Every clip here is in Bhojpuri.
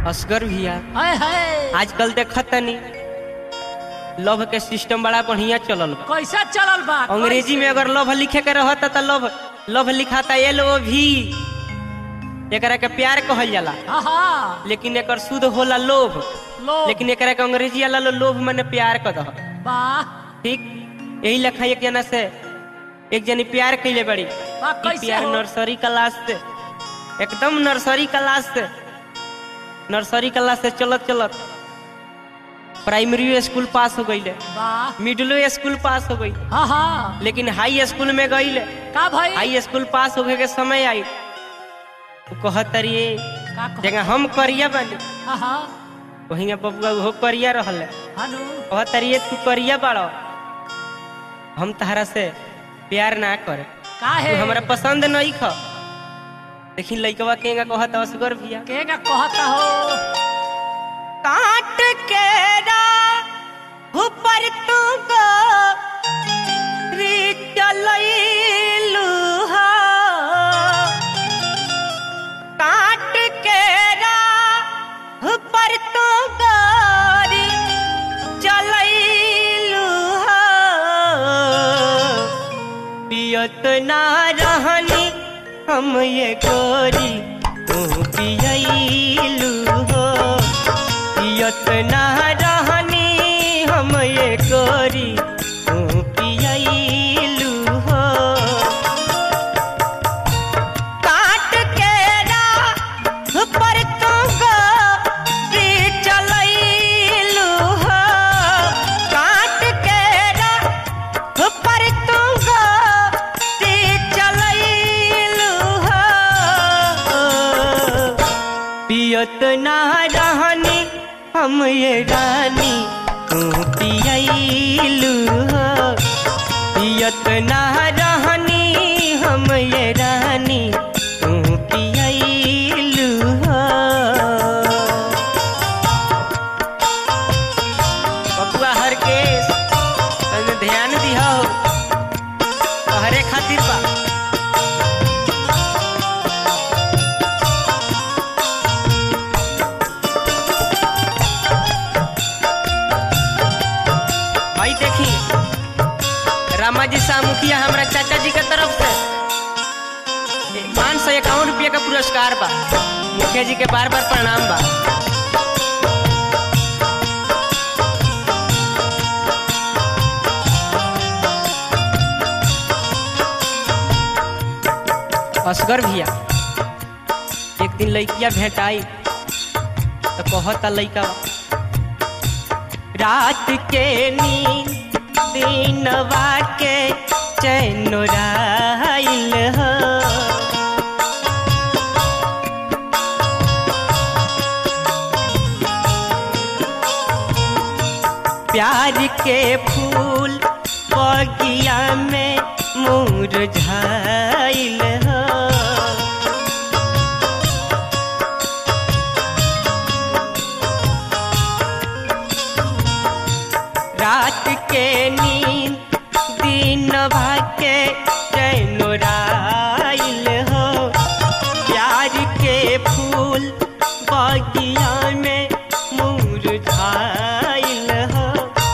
असगर भैया हाय हाय आजकल देखत तनी लव के सिस्टम बड़ा बढ़िया चलल बा कैसा चलल बा अंग्रेजी में अगर लव लिखे के रहता त लव लव लिखाता एल ओ भी एकरा के प्यार कहल जाला हाँ हाँ लेकिन एकर शुद्ध होला लोभ लोग लेकिन एकरा के अंग्रेजी वाला लो लोभ माने प्यार क दह वाह ठीक यही लेखा एक जना से एक जनी प्यार कैले बड़ी वाह ई कैसे प्यार हो नर्सरी क्लास से एकदम नर्सरी क्लास से नर्सरी क्लास से चलत चलत प्राइमरी स्कूल पास हो गईले वाह मिडिलो स्कूल पास हो गई हाँ हाँ लेकिन हाई स्कूल में गईले का भाई हाई स्कूल पास होके के समय आई वो कहत तरिए का कह- जगह हम करिया बानी हाँ हाँ वहीं बबुआ वो करिया रहले हनु कहत तरिए तू करिया बाड़ो हम तहरा से प्यार ना करे का है तू हमरा पसंद नहीं ख देखी लइकवा केगा कहत असगर भैया केगा कहता हो काट के रा ऊपर तू गो री चलैलू हो काट के रा ऊपर तू गोरी चलैलू हो पियत ना रहनी हम ये गोरी तू पियलू हो पियत ना रहनी हम ये गोरी तू पियलू हो काट के रा पर तू गोरी चलैलू हो काट के रा पर तू गोरी चलैलू हो पियत ना रहनी हम ये रानी तू पियलू हो पियत ना रहनी हम ये रानी तू पियलू हो बबुआ हर के तने ध्यान दिहो हरे खातिर बा भाई देखी रामाजी शाह मुखिया हमरा चाचा जी के तरफ से पाँच सौ इक्यावन रुपया का पुरस्कार बा मुखिया जी के बार बार प्रणाम बा असगर भैया एक दिन लड़किया भेटाई तो कहता लड़का रात के नींद दिनवा के चैनोराइल हो प्यार के फूल बगिया में मुरझाइल हो रात के नींद दिन भाके चैनोराइल हो प्यार के फूल बगिया में मुरझाइल हो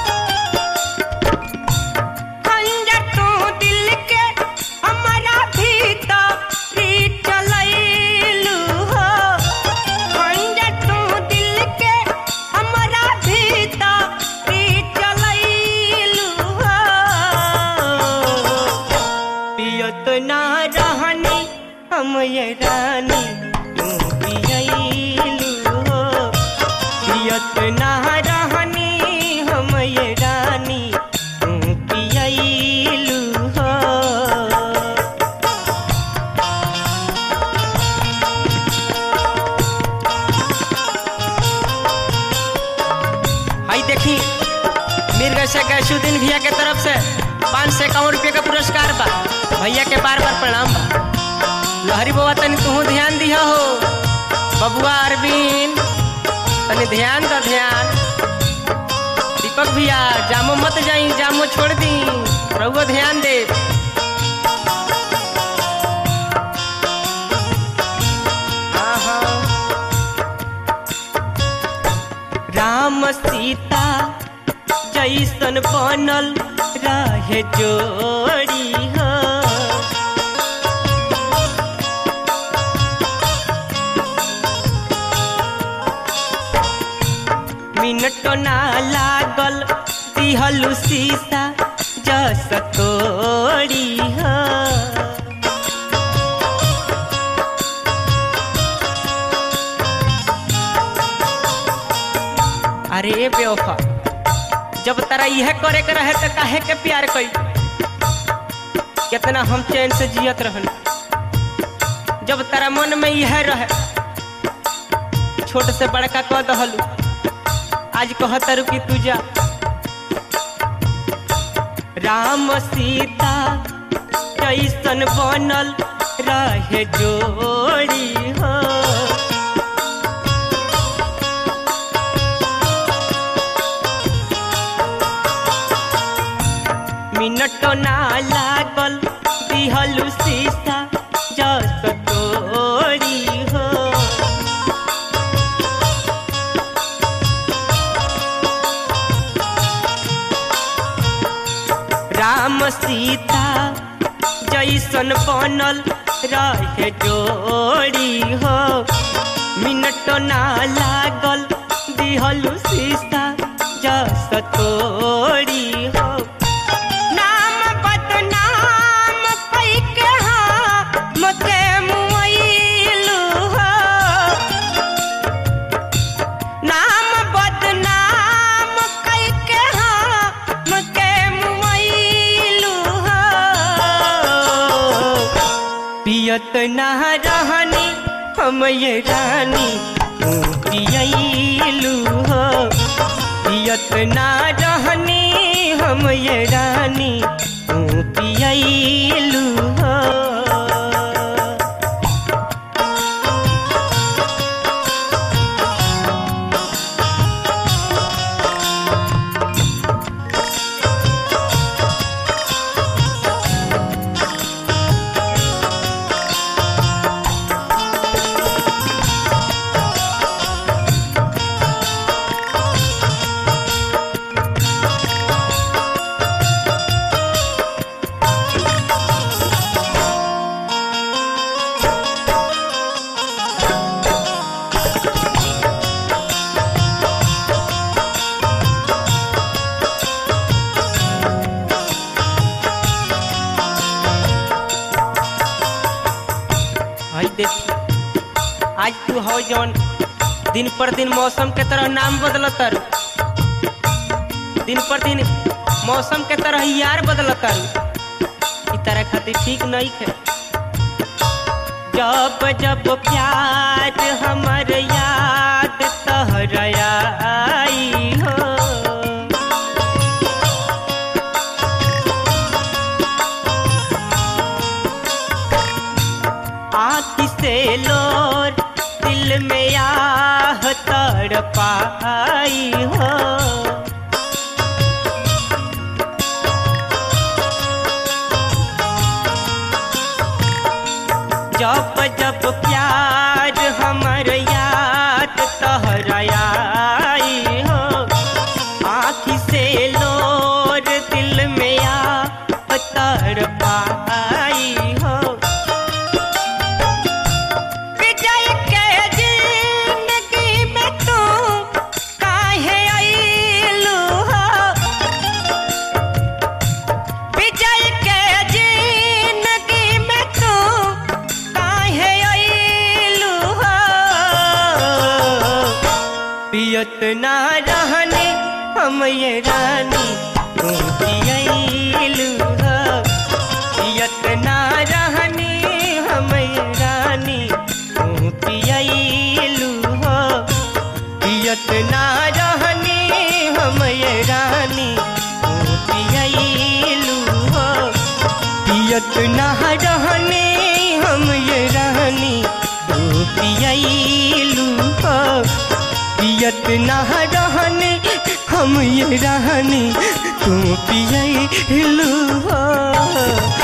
खंजर तू दिल के हमारा भीतर चलैलू हो खंजर तू दिल के हमारा भीतर चलैलू हो पियत ना रहनी हम ये रानी तू पियलू हो पियत ना रहनी हम ये रानी तू पियलू हो आई देखी मिर्ग से गैसुद्दीन भैया के तरफ से पाँच सौ इक्यावन रुपये का पुरस्कार बा भैया के बार बार प्रणाम बा लहरी बाबा तनी तू ध्यान दिया हो बबुआ अरविंद तनी ध्यान द ध्यान दीपक भैया जामो मत जाई जामो छोड़ दी रहुआ ध्यान दे हाँ हाँ जैसन बनल रहे जोड़ी हो मिनटो ना लागल दिहलु सीसा जस तोड़ी हो अरे बेवफा जब तारा यह करे के रहे तो काहे के प्यार कई कितना हम चैन से जियत रहन जब तारा मन में यह रहे छोट से बड़का कह दहलू आज कहतरू कि तू जा राम सीता कैसन बनल रहे जोड़ी हो मिनटो ना लागल दिहलु सीसा जस तोड़ी हो राम सीता जैसन बनल रहे जोड़ी हो मिनटो ना लागल दिहलु सीसा जस तोड़ी हो नाम बदनाम पैके हमके मुइलु हो नाम बदनाम कैके हमके मुइलु हो पियत ना रहनी हम ये रानी तू पियलू हो पियत ना रहनी हम ये रानी तू पियलू हो भाई देख आज तू हो जौन दिन पर दिन मौसम के तरह नाम बदलतर दिन पर दिन मौसम के तरह यार बदलतर ई तरह खातिर ठीक नहीं है जब जब प्यार हमर याद तहरया आई हो आँख से लोर दिल में आह तड़ पाई हो जब जब प्यार हमर याद तहराई हो आँख से लोर दिल में आह तड़ पाई हो विजय के जिंदगी में तू काहे आइलू हो विजय के जिंदगी में तू काहे आइलू हो पियत ना रहने हम ये रानी तू पियलू हो पियत ना रहनी हम रानी तू पियलू हो पियत ना रहनी हम रानी तू पियलू हो पियत ना रहनी हम रानी तू पियलू हो पियत ना रहनी हम ये रानी तू पियलू हो